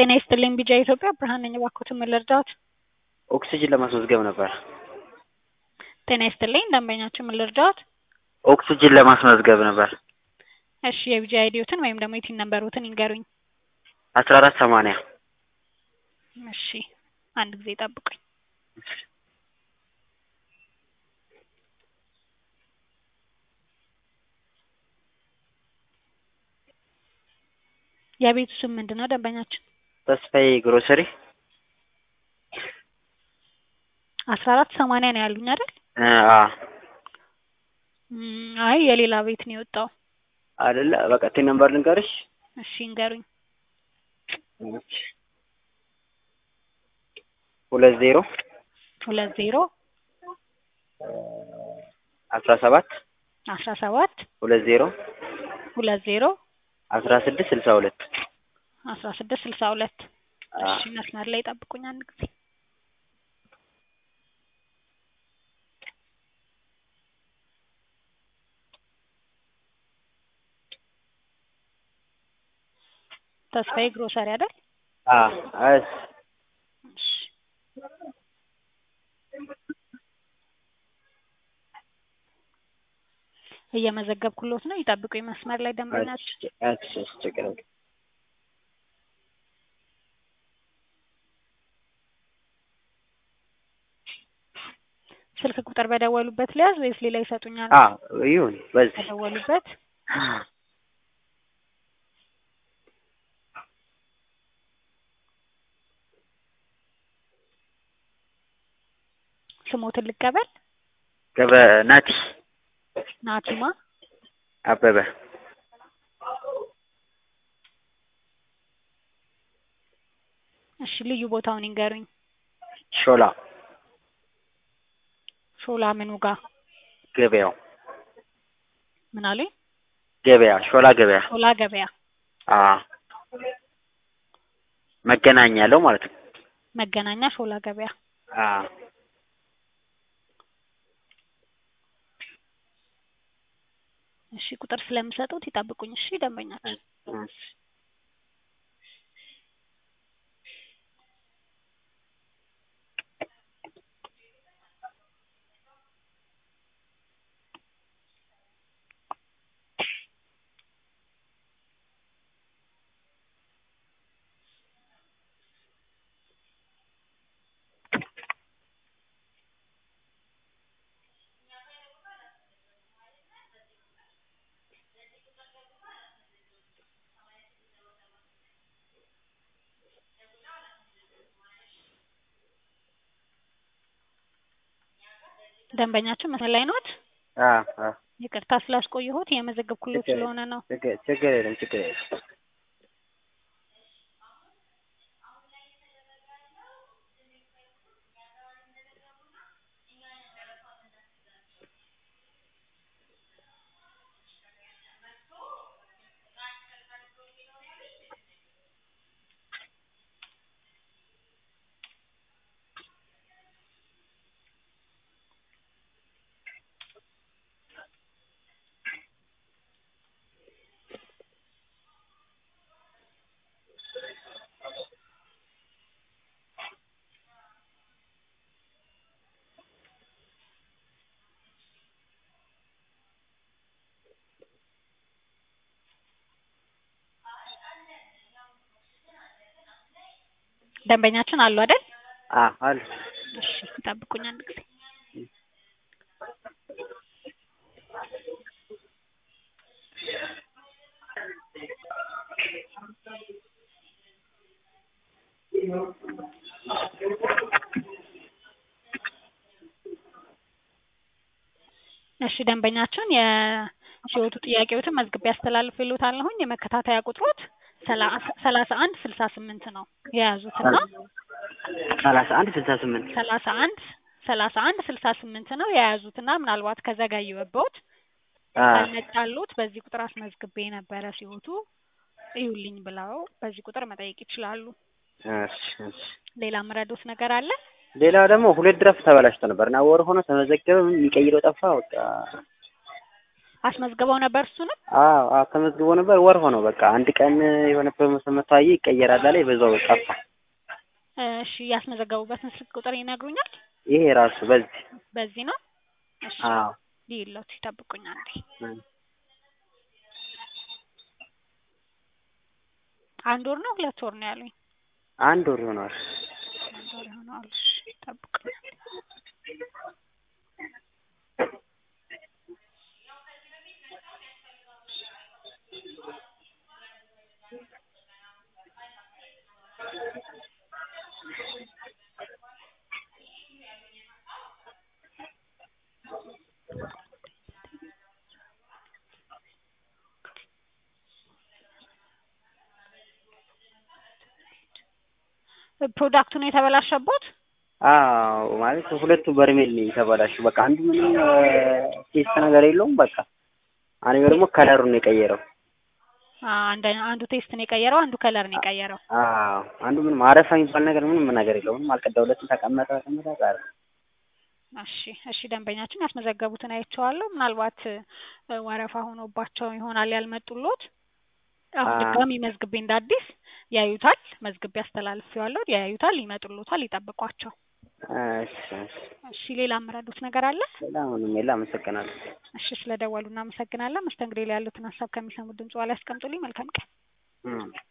ጤና ይስጥልኝ ቢጃ ኢትዮጵያ ብርሃን ነኝ። እባክዎትን ምን ልርዳዎት? ኦክስጅን ለማስመዝገብ ነበር። ጤና ይስጥልኝ ደንበኛችን ምን ልርዳዎት? ኦክስጅን ለማስመዝገብ ነበር። እሺ የቢጃ አይዲዎትን ወይም ደግሞ የቲን ነምበሮትን ይንገሩኝ። አስራ አራት ሰማንያ እሺ አንድ ጊዜ ጠብቁኝ። የቤቱ ስም ምንድን ነው ደንበኛችን? ተስፋዬ ግሮሰሪ አስራ አራት ሰማንያ ነው ያሉኝ አይደል? እ አ እም፣ አይ የሌላ ቤት ነው የወጣው። አይደለ በቃ ቲን ነምበር ልንገርሽ። እሺ ይንገሩኝ። ሁለት ዜሮ ሁለት ዜሮ አስራ ሰባት አስራ ሰባት ሁለት ዜሮ ሁለት ዜሮ አስራ ስድስት ስልሳ ሁለት አስራ ስድስት ስልሳ ሁለት እሺ መስመር ላይ ጠብቁኝ አንድ ጊዜ ተስፋዬ ግሮሰሪ አይደል? አ እስ እሺ እየመዘገብኩሎት ነው። ይጠብቁኝ መስመር ላይ ደንበኛችን። እሺ እሺ ችግር የለም። ስልክ ቁጥር በደወሉበት ሊያዝ ወይስ ሌላ ይሰጡኛል? አ ይሁን በዚህ በደወሉበት ስሞትን ልቀበል። ገበ ናቲ ናቲማ አበበ እሺ ልዩ ቦታውን ይንገሩኝ። ሾላ ሾላ ምኑ ጋ ገበያው ምን አሉኝ? ገበያ ሾላ ገበያ ሾላ ገበያ አ መገናኛ ያለው ማለት ነው። መገናኛ ሾላ ገበያ አ እሺ ቁጥር ስለምሰጡት ይጠብቁኝ። እሺ ደንበኛችን እሺ ደንበኛችን መስመር ላይ ኖት? አ አ ይቅርታ ስላስቆየሁት የመዘገብኩሎት ችግር ስለሆነ ነው። ችግር ችግር የለም ችግር የለም። ደንበኛችን አሉ አይደል? አ አሉ እሺ ይጠብቁኝ አንድ ጊዜ እሺ ደንበኛችን የሲወቱ ጥያቄዎትን መዝግቤ አስተላልፍልዎታለሁኝ። የመከታተያ ቁጥሮት ሰላሳ አንድ ስልሳ ስምንት ነው የያዙትና ሰላሳ አንድ ስልሳ ስምንት ሰላሳ አንድ ሰላሳ አንድ ስልሳ ስምንት ነው የያዙትና ምናልባት ከዘገየሁብዎት አ ካልመጣልዎት በዚህ ቁጥር አስመዝግቤ ነበረ ሲወቱ እዩልኝ ብለው በዚህ ቁጥር መጠየቅ ይችላሉ። እሺ እሺ ሌላ የምረዳዎት ነገር አለ? ሌላ ደግሞ ሁለት ድረፍ ተበላሽቶ ነበር እና ወር ሆኖ ተመዘገበ። የሚቀይረው ጠፋ። በቃ አስመዝግበው ነበር እሱንም? አዎ አዎ ተመዝግቦ ነበር። ወር ሆነው በቃ አንድ ቀን የሆነ ፕሮሞሽን መጥቶ አየ ይቀየራል አለ በዛው ጠፋ። እሺ ያስመዘገቡበትን ስልክ ቁጥር ይነግሩኛል? ይሄ ራሱ በዚህ በዚህ ነው? እሺ አዎ ይኸውልዎት ይጠብቁኝ አንዴ። እ አንድ ወር ነው ሁለት ወር ነው ያሉኝ? አንድ ወር ይሆነዋል። አንድ ወር ይሆነዋል። እሺ ይጠብቁኝ። ፕሮዳክቱ ነው የተበላሸቦት? አዎ ማለት ሁለቱ በርሜል ነው የተበላሸው። በቃ አንዱ ምንም ቴስት ነገር የለውም። በቃ አንደኛው ደግሞ ከለሩን ነው የቀየረው። አንድ አንዱ ቴስት ነው የቀየረው፣ አንዱ ከለር ነው የቀየረው። አዎ አንዱ ምንም አረፋ የሚባል ነገር ምንም ነገር የለውም። ምንም አልቀዳሁለትም። ተቀመጠ ተቀመጠ ቀረ። እሺ እሺ ደንበኛችን ያስመዘገቡትን አይቼዋለሁ። ምናልባት ወረፋ ሆኖባቸው ይሆናል ያልመጡሎት። አሁን አ- ድጋሚ መዝግቤ እንደ አዲስ ያዩታል። መዝግቤ አስተላልፌዋለሁ። ያዩታል፣ ይመጡሎታል። ይጠብቋቸው። እሺ እሺ። እሺ ሌላ የምረዱት ነገር አለ? ሌላ ምንም የለ። አመሰግናለሁ። እሺ ስለደወሉ እናመሰግናለን። መስተንግዶ ላይ ያሉትን ሀሳብ ከሚሰሙት ድምጽ ላይ ያስቀምጡልኝ። መልካም ቀን። እም